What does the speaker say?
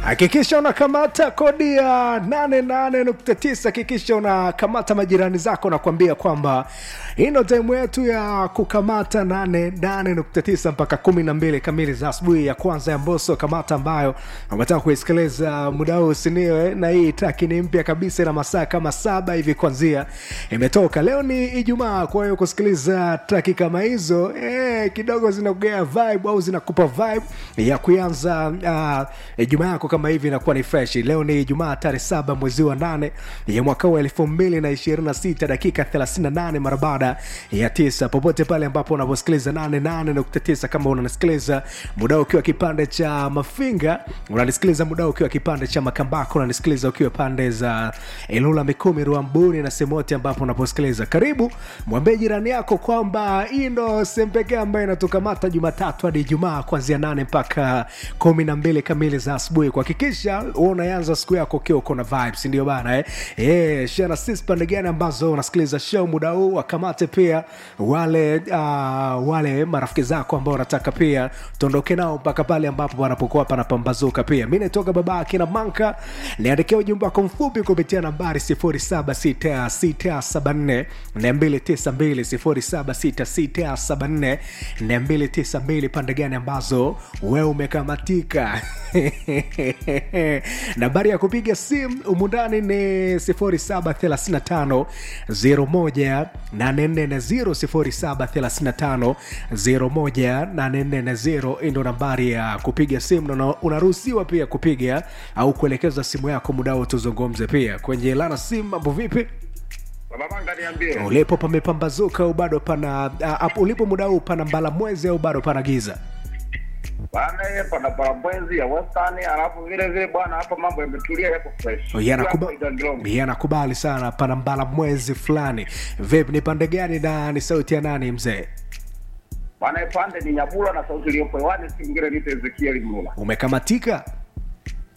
hakikisha unakamata kodi ya 88.9 hakikisha unakamata majirani zako na kuambia kwamba hii ndo taimu yetu ya kukamata 88.9 mpaka 12 kamili za asubuhi ya kwanza ya mboso kamata ambayo ametaka kuisikiliza muda huu sinio na hii taki ni mpya kabisa na masaa kama saba hivi kwanzia imetoka leo ni ijumaa kwa hiyo kusikiliza traki kama hizo eh, kidogo zinakugea vibe au zinakupa vibe ya kuanza uh, ijumaa yako kama hivi inakuwa ni fresh leo ni ijumaa tarehe saba mwezi wa nane ya mwaka wa elfu mbili na ishirini na sita dakika 38 mara baada ya tisa popote pale ambapo unaposikiliza 88.9 kama unanisikiliza muda ukiwa kipande cha mafinga unanisikiliza muda ukiwa kipande cha makambako unanisikiliza ukiwa pande za ilula mikumi ruambuni na sehemu yote ambapo unaposikiliza karibu mwambie jirani yako kwamba hii ndo sehemu pekee ambayo inatukamata jumatatu hadi ijumaa kuanzia nane mpaka kumi na mbili kamili za asubuhi kuhakikisha huwa unaanza siku yako ukiwa uko na vibes ndio bana eh? yeah, share sisi pande gani ambazo unasikiliza show muda huu wakamate pia wale uh, wale marafiki zako ambao unataka pia tuondoke nao mpaka pale ambapo wanapokuwa panapambazuka pia mi naitoka baba akina manka niandikia ujumbe wako mfupi kupitia nambari 076674 292 076674 pande gani ambazo wewe umekamatika nambari ya kupiga simu umundani ni 0735 01 0735 01 ndo nambari ya kupiga simu na unaruhusiwa pia kupiga au kuelekeza simu yako mudao tuzungumze pia kwenye lana simu mambo vipi Babanga niambie. ulipo pamepambazuka au bado pana uh, ulipo muda huu pana mbala mwezi au bado pana giza Bana yeye pana parabwezi ya Western alafu vile vile bwana hapa mambo yametulia yako fresh. Yanakuba- Hapa Igangilongo. yanakubali sana pana mbala mwezi fulani vipi ni pande gani na ni sauti ya nani mzee Bwana pande ni Nyabula na sauti iliyopo hewani si mwingine ni Ezekiel Mlula. umekamatika